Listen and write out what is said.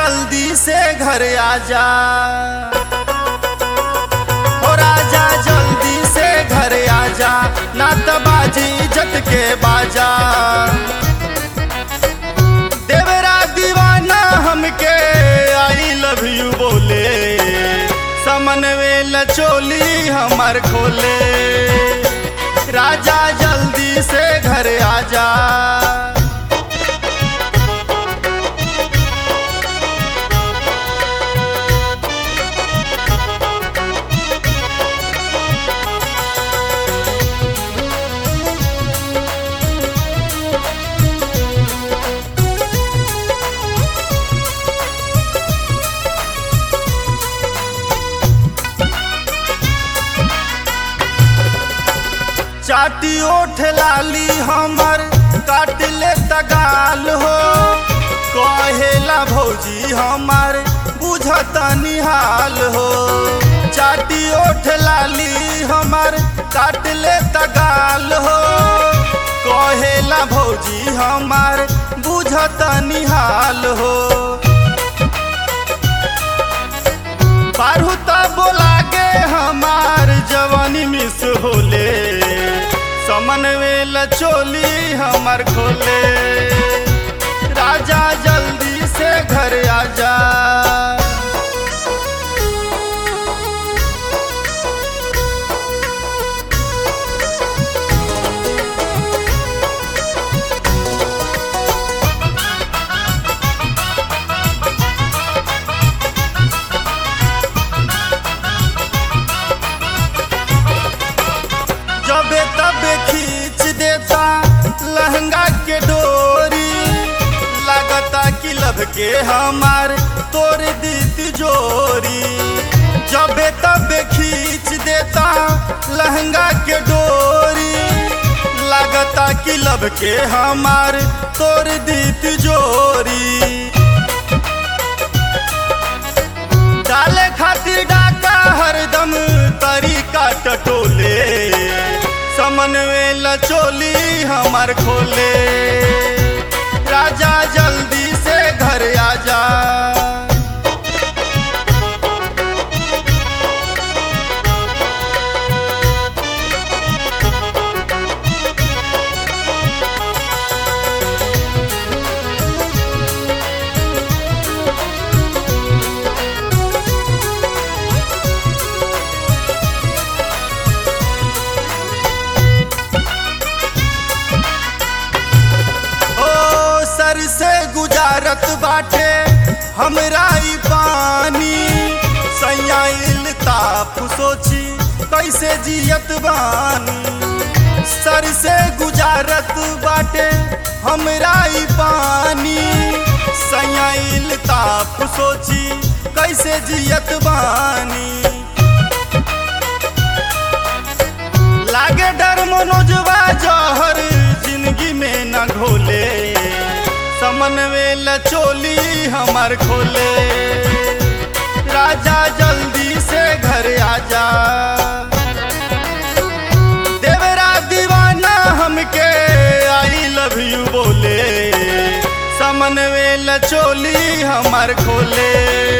जल्दी से घर आजा हो राजा जल्दी से घर आजा ना तो बाजी इज्जत के बाजा देवरा दीवाना हमके आई लव यू बोले समनवेल चोली हमर खोले राजा जल्दी से घर आजा चाटी ओठ लाली हमर काट ले तगाल हो कहेला भौजी हमर बुझत निहाल हो चाटी ओठ लाली हमर काट ले तगाल हो कहेला भौजी हमर बुझत निहाल हो बारू त बोला गे हमार जवानी मिस होले समन वेल चोली हमर खोले राजा जल्दी से घर आजा जबे तबे खींच देता लहंगा के डोरी लगता कि लब के हमार तोड़ दी जोरी जबे तबे खींच देता लहंगा के डोरी लगता कि लब के हमार तोड़ दी जोरी डाले खातिर डाका हरदम तरीका टटोले समनवेल चोली हमर खोले राजा जल्दी से घर आजा ओ सर से गुजारत बाटे हमरा ई पानी सयाइल ताप सोची कैसे जियत बानी सर से गुजारत बाटे हमरा ई पानी सयाइल ताप सोची कैसे जियत बानी लागे डर मनोजवा जहर जिंदगी में न घोले समनवेल चोली हमर खोले राजा जल्दी से घर आजा देवरा दीवाना हमके आई लव यू बोले समनवेल चोली हमर खोले